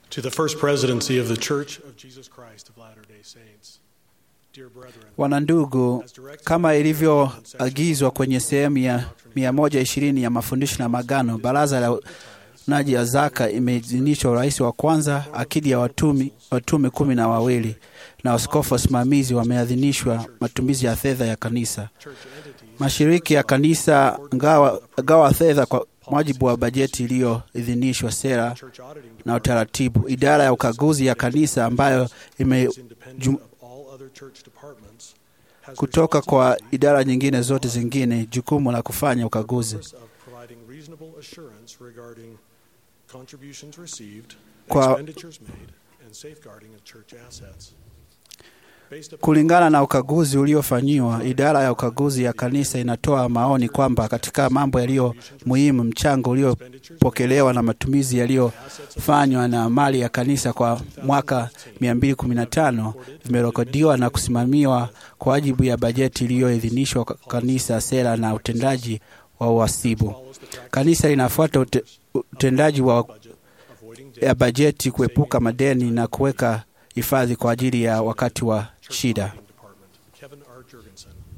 To the First Presidency of the Church of Jesus Christ of Latter day Saints. Dear brethren, Wanandugu, kama ilivyoagizwa kwenye sehemu ya 120 ya mafundisho na magano, baraza la unaji ya zaka imeidhinishwa urais wa kwanza, akidi ya watumi, watume kumi na wawili na waskofu wasimamizi wameadhinishwa matumizi ya fedha ya kanisa. Mashiriki ya kanisa ngawa, gawa fedha kwa mujibu wa bajeti iliyoidhinishwa, sera church auditing na utaratibu. Idara ya ukaguzi ya kanisa ambayo ime is independent of all other church departments has kutoka kwa idara nyingine zote zingine jukumu la kufanya ukaguzi. purpose of providing reasonable assurance regarding contributions received, Kwa- expenditures made, and safeguarding of church assets. Based upon Kulingana na ukaguzi uliofanyiwa, idara ya ukaguzi ya kanisa inatoa maoni kwamba katika mambo yaliyo muhimu, mchango uliopokelewa na matumizi yaliyofanywa na mali ya kanisa kwa mwaka 215 vimerekodiwa na kusimamiwa kwa wajibu ya bajeti iliyoidhinishwa kwa kanisa, sera na utendaji wa uhasibu. Kanisa linafuata ute, utendaji wa budget, avoiding ya bajeti, kuepuka madeni na kuweka hifadhi kwa ajili ya wakati wa shida. Department. Kevin R. Jurgensen.